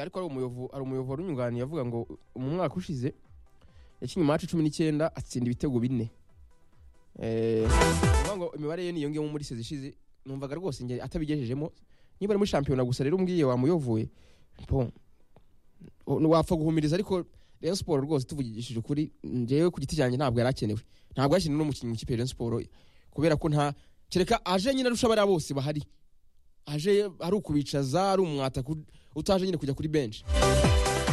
ariko ari umuyobo- ari umuyoboro unyunganiye avuga ngo mu mwaka ushize yakinnye mace cumi n'icyenda atsinda ibitego bine Eh, ni ukuvuga ngo imibare ye niyongeyemo muri sezi ishize numvaga rwose njye atabigejejemo niba ari muri shampiyona gusa rero umbwiye wamuyovuye bon, o- wapfa guhumiriza ariko Rayon Sport rwose tuvugishije ukuri njyewe ku giti cyanjye ntabwo yari akenewe ntabwo yakenewe n'umukinnyi mu kipe ya Rayon Sport kubera ko nta kereka aje nyine arusha abariya bose bahari aje ari ukubicaza ari umwata ku- utaje nyine kujya kuri benshi